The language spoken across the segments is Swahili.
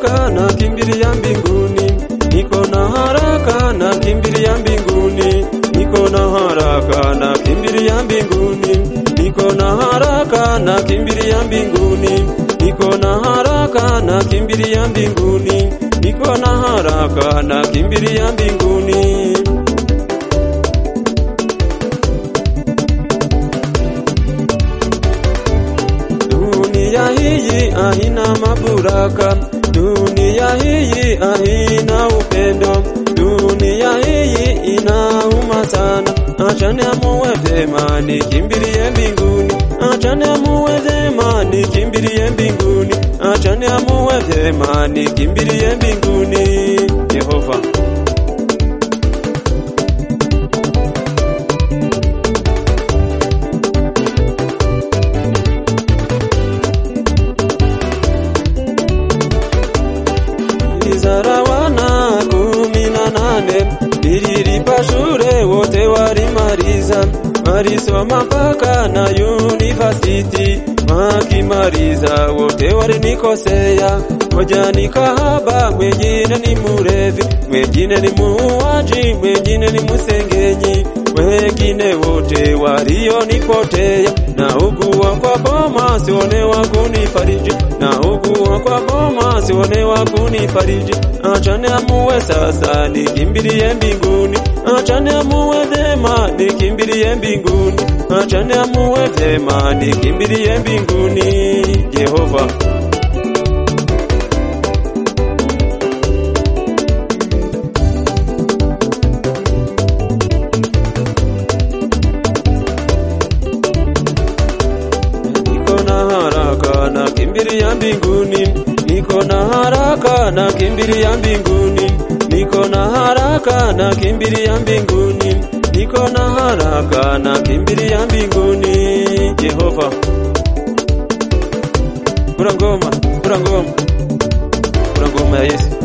haraka na kimbilia mbinguni, niko na haraka na kimbilia mbinguni, niko na haraka na kimbilia mbinguni, niko na haraka na kimbilia mbinguni, niko na haraka na kimbilia mbinguni, niko na haraka na kimbilia mbinguni. Dunia hii haina maburaka, dunia hii haina upendo, dunia hii inauma sana. Acha niamue vyema nikimbilie mbinguni, acha niamue vyema nikimbilie mbinguni, acha niamue vyema nikimbilie mbinguni. Yehova Izara wana kumi na nane nililipa shule wote walimaliza, walisoma mpaka na university, wakimaliza wote walinikosea. Moja ni kahaba, mwingine ni murevi, mwingine ni muuaji, mwingine ni msengenyi, wengine wote walionipotea. Na ugua kwa boma sione wa kunifariji, na ugua kwa boma sione wa kunifariji. Acha niamue sasa nikimbilie mbinguni, acha niamue vyema nikimbilie mbinguni, acha niamue vyema nikimbilie mbinguni. Yehova Niko na haraka na kimbilia mbinguni, niko na haraka na kimbilia mbinguni, niko na haraka na kimbilia mbinguni, niko na haraka na kimbilia mbinguni. Jehova, kura ngoma, kura ngoma, kura ngoma ya Yesu.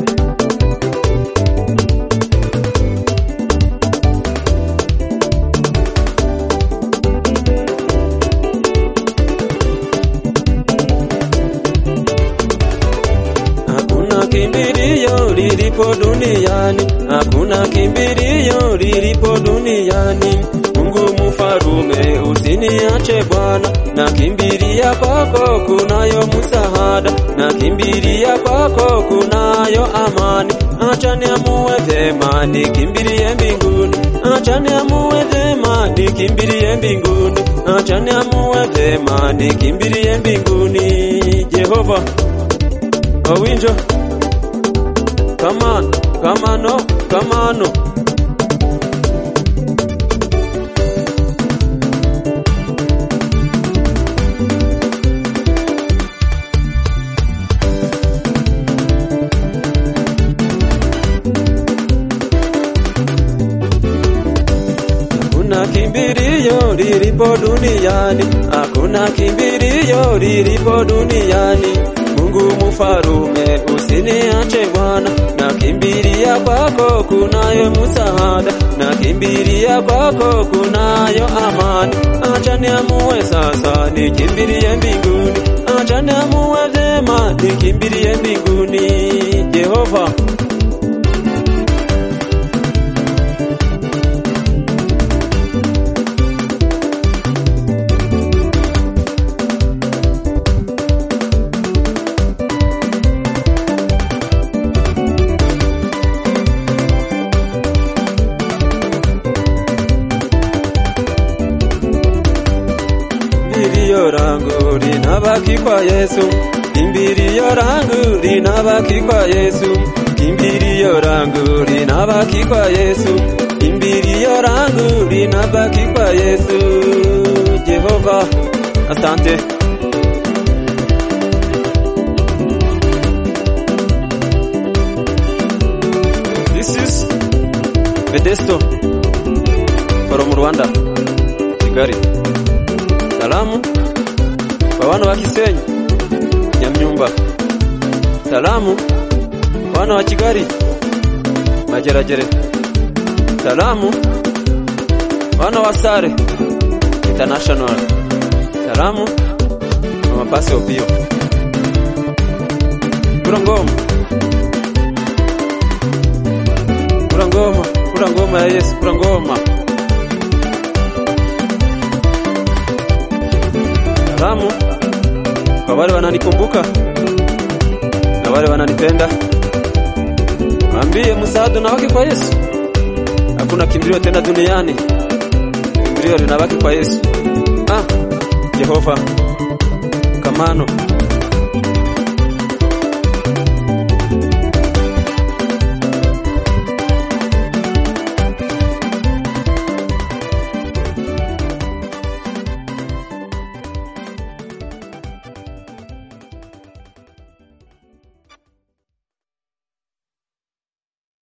Hakuna kimbilio lilipo duniani, hakuna kimbilio lilipo duniani. Mungu mfarume, usiniache Bwana, na kimbilia kwako kunayo msaada, na kimbilia kwako kunayo amani. Acha niamue vyema nikimbilie mbinguni, acha niamue vyema nikimbilie mbinguni, acha niamue vyema nikimbilie mbinguni. Jehova Owinjo kamano kamano kamano Hakuna kimbilio lilipo duniani, hakuna kimbilio lilipo duniani. Mungu mfarume, usiniache Bwana, na kimbilia kwako kunayo msaada, na kimbilia kwako kunayo amani. Acha niamue sasa nikimbilie mbinguni, acha niamue vyema nikimbilie mbinguni. Jehova Kimbilio langu linabaki kwa Yesu, kimbilio langu linabaki kwa Yesu, kimbilio langu linabaki kwa Yesu, kimbilio langu linabaki kwa Yesu. Jehova, asante. This is Vedesto from Rwanda, Kigali. Salamu kwa wana wa Kisenyi, Nyamnyumba. Salamu kwa wana wa Kigali, Mageragere. Salamu wana wa Sare International. Salamu kwa mapasi Opio. kura ngoma, kura ngoma, kura ngoma ya Yesu, kura ngoma. Salamu kwa wale wananikumbuka na wale wananipenda, mwambie msaada unabaki kwa Yesu. Hakuna kimbilio tena duniani, kimbilio linabaki kwa Yesu. Ah, Jehova kamano